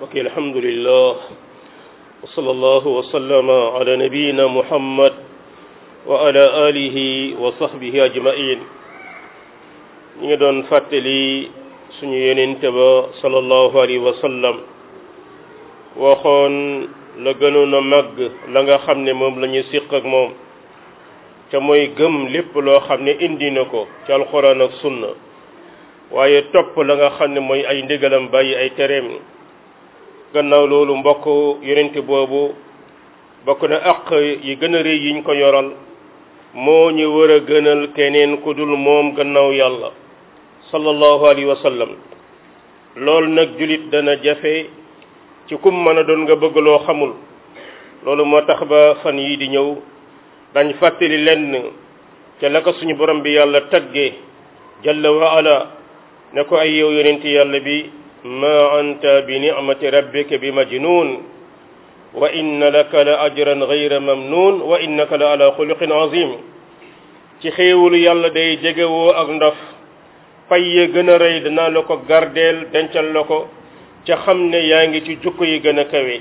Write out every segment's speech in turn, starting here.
ok alhamdulillah wa sallallahu wa sallama ala nabiyina muhammad wa ala alihi wa sahbihi ajmain ñi ngi doon fàttali suñu yenente ba sallallahu alayhi wa sallam waxoon la gënoon a màgg la nga xam ne moom la ñu siq ak moom te mooy gëm lépp loo xam ne indi na ko ci alxuraan ak sunna waaye topp la nga xam ne mooy ay ndigalam bàyyi ay tereem gannaaw loolu mbokk yonente boobu bokk na àq yi gën a rëy yiñ ko yoral moo ñu war a gënal keneen ku dul moom gannaaw yàlla sallallahu alayhi wa sallam loolu nag julit dana jafe ci kum mën a doon nga bëgg loo xamul loolu moo tax ba fan yii di ñëw dañ fàttali lenn ca la ko suñu borom bi yàlla tagge jalla wa ala ne ko ay yow yonenti yàlla bi ma anta bi ni'mati rabbika bi majnun wa inna laka la ajran ghayra mamnun wa innaka la ala xuluqin azim ci xéewalu yàlla day jegewoo ak ndof pay ya gën a rëy danaa la ko gardeel dencal la ko ca xam ne yaa ngi ci jukko yi gën a kawe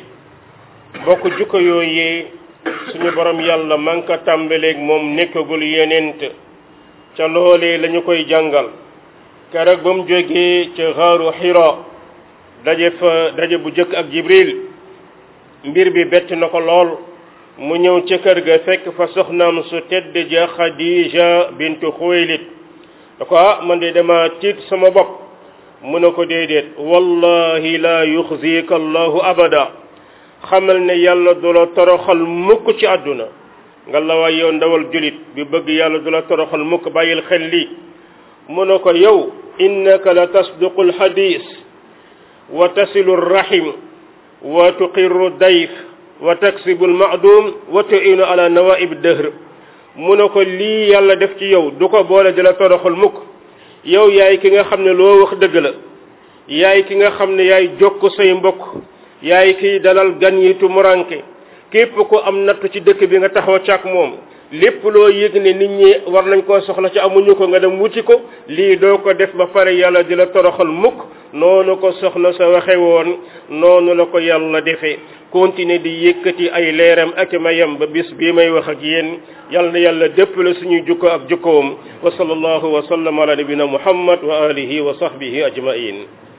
bokk jukko yooyee suñu borom yàlla man ka tàmbaleeg moom nekkagul yenent ca loolee lañu koy jàngal keroog ba mu jógee ca xaaru xira daje fa daje bu jëkk ak jibril mbir bi bett na ko lool mu ñëw ca kër ga fekk fa soxnaam su tedd ja xadija bintu xuwaylid da ko ah man de dama tiit sama bopp mu ne ko déedéet wallahi la yuxzika allahu abada xamal ne yàlla du la toroxal mukk ci àdduna nga la waay yow ndawal julit bi bëgg yàlla du la toroxal mukk bàyyil xel lii mu ne ko yow innaka la tasduqu alxadis wa tasilu rahim wa tuqiru dayf wa taksibu almaadum wa tuinu ala nawaib dëhr mu ne ko lii yàlla def ci yow du ko boole di la toroxal mukk yow yaay ki nga xam ne loo wax dëgg la yaay ki nga xam ne yaay jokk say mbokk yaay kiy dalal gan yi tumuranke képp ko am nattu ci dëkk bi nga taxaw càkk moom lépp loo yëg ne nit ñi war nañ koo soxla ci amuñu ko nga dem wuti ko lii doo ko def ba pare yàlla di la toroxal mukk noonu ko soxna sa waxe woon noonu la ko yàlla defee continuer di yëkkati ay leeram ak mayam ba bis bii may wax ak yéen yal na yàlla dépp la suñuy jukko ak jukkoom wa sallallahu wa sallam ala nabina muhammad wa alihi wa sahbihi ajmain